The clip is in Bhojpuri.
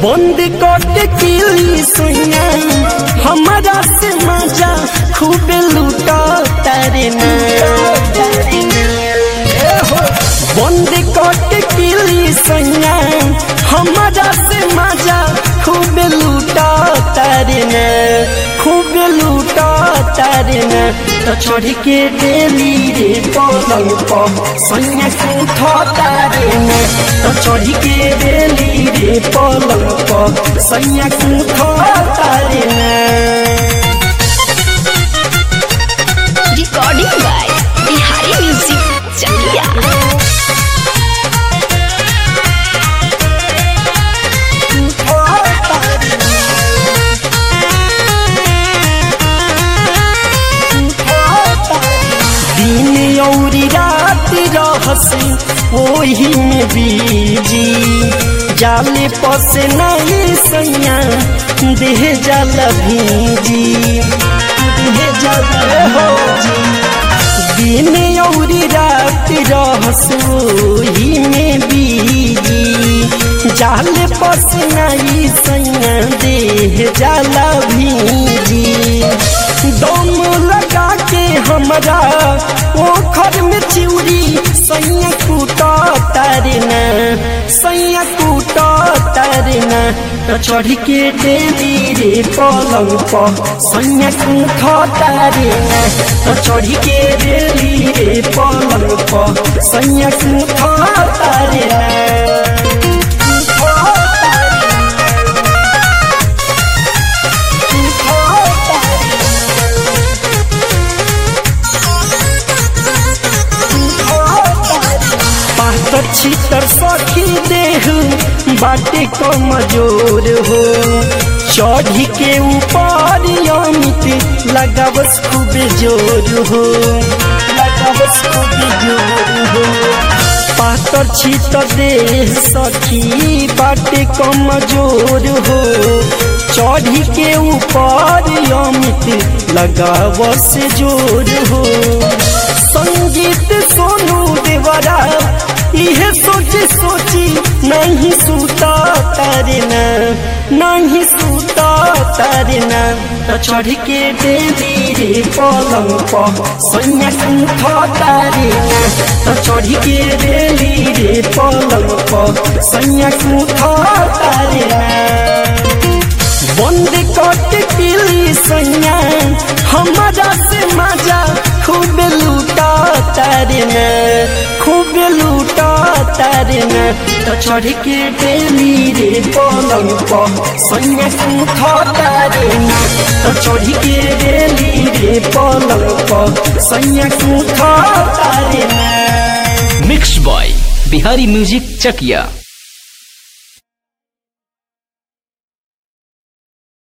बंद कट किली सुइया हमारा से मजा खूब लूटा तारे ना बंद कट किली सुइया हमारा से मजा खूब लूटा तारे ना खूब लूटा तारे ना तो चढ़ के डेली रे पलंग पर सैया उठा तारे ना तो चढ़ के डेली रे पलंग पर सैया उठा तारे ना Recording by Bihari Music Chakia. दिन औरी रात रहसी ओही में बीजी जाले पस नहीं सैया देह जल भीजी देह जल भीजी दिन औरी रात रहसोही में बीजी जाल पस नहीं सैया देह जाला भीजी दम लगा के हमरा ओखर में चिउरी सैया कूटा तारना सैया कूटा तारना तो चढ़ के डेली रे पलंग पर सैया कूठा तारना तो चढ़ के डेली रे पलंग पर सैया कूठा तारना पातर छितर सखी देह बाटे कमजोर हो चढ़ी के ऊपर अमित लगावस खूब जोर हो लगावस खूब जोर हो पातर छितर देह सखी बाटे कमजोर हो चढ़ी के ऊपर अमित लगावस जोर हो संगीत सोनू देवरा इहे सोची सोची नहीं सूता तारना नहीं सूता तारना तो चढ़ के डेली रे पलंग पर सैया उठा तारना तो चढ़ के डेली रे पलंग पर सैया उठा तारना बंद कट किली सैया हमारा से मजा खूब लूटा तारना खूब लूटा तारना तो चढ़ के डेली रे पलंग पर सैया उठा तारना तो चढ़ के डेली रे पलंग पर सैया उठा तारना mix by Bihari music Chakiya